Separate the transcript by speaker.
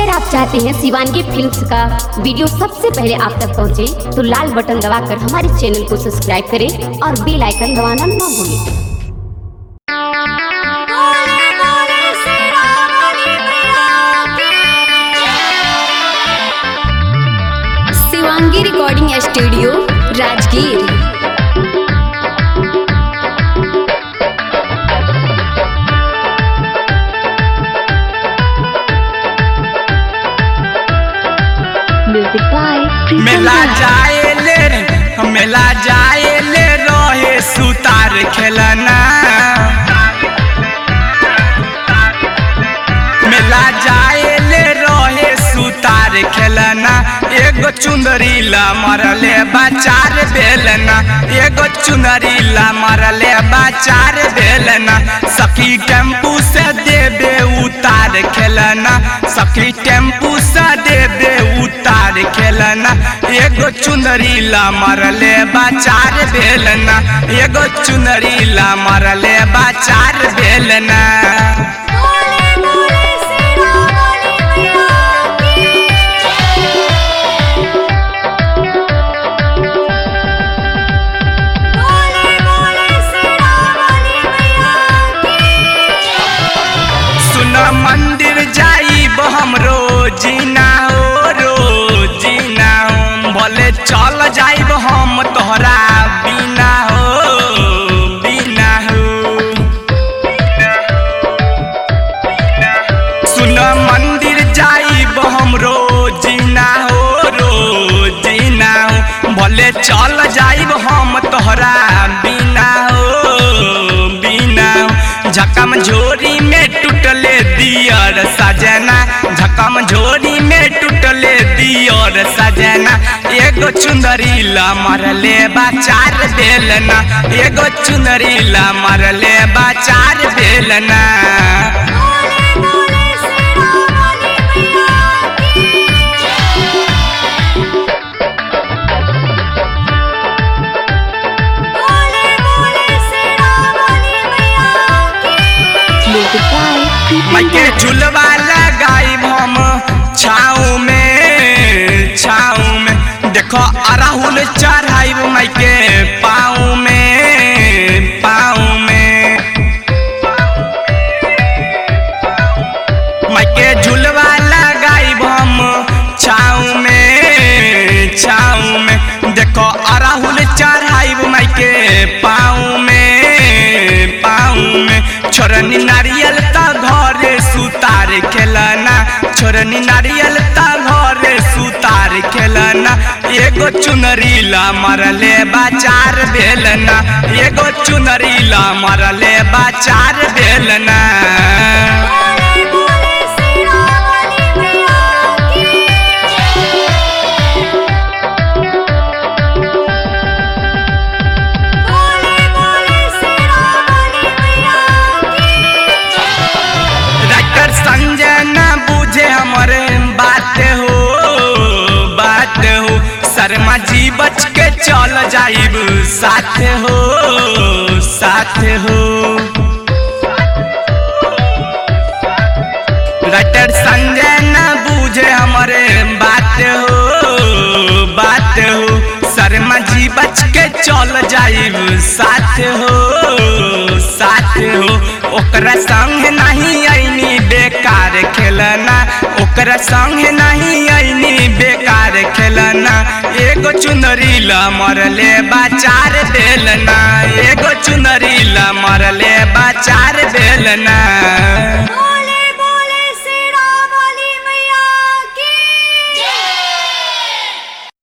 Speaker 1: अगर आप चाहते हैं शिवानगी फिल्म्स का वीडियो सबसे पहले आप तक पहुंचे, तो लाल बटन दबाकर हमारे चैनल को सब्सक्राइब करें और बेल आइकन दबाना ना भूलें Shivangi recording studio Rajgir music by
Speaker 2: मेला जाए ले रे मेला जाए ले रहे सुतार खेलना मेला जाए ले रहे सुतार खेलना एगो चुंदरी ला मरले बाचार बेलना एगो चुंदरी ला मरले बाचार बेलना सखी टेम्पू से देबे उतार खेलना सखी टेम्पू से देबे उतार खेलना एगो चुंदरी ला मरले बाचार बेलना एगो चुंदरी ला मरले बाचार बेलना सुन मंदिर जाइब हम रोजीना हो रोजीना हो भले चल जाइब हम तोहरा बिना हो बिना हो सुन मंदिर जाइब हम रोजीना हो रोजीना हो भले चल जाइब हम तोहरा बिना हो बिना हो झकम झोरी में टूटले दियर सजना झकम झोरी में टूटले दियर सजना एगो चुंदरी ला मरले बाचार बेलना एगो चुंदरी ला मरले बाचार बेलना
Speaker 1: म्यूजिक बाय
Speaker 2: मैके झुलवा लगाई हम छाऊ में छाऊ में देखो अराहुल चढ़ाई मैके पाऊ में पाऊ में मैके झुलवा लगाई हम छाऊ में छाऊ में देखो अराहुल चढ़ाई मैके पाऊ में पाऊ में छोरनी नारियल ता घरे सुतार खेलना छोरनी नारियल ता घरे सुतार खेलना एगो चुनरी ला मरले बाचार बेलना एगो चुनरी ला मरले बाचार बेलना डॉक्टर संजय न बुझे हमारे बात हो बात हो शर्मा जी बच के चल जाइब साथ हो साथ हो डॉक्टर संजय न बुझे हमारे बात हो बात हो शर्मा जी बच के चल जाइब साथ हो साथ हो ओकरा संग नहीं आईनी बेकार खेलना ओकरा संग नहीं आईनी बेकार खेलना एगो चुनरी ला मरले बाचार बेलना एगो चुनरी ला मरले बाचार बेलना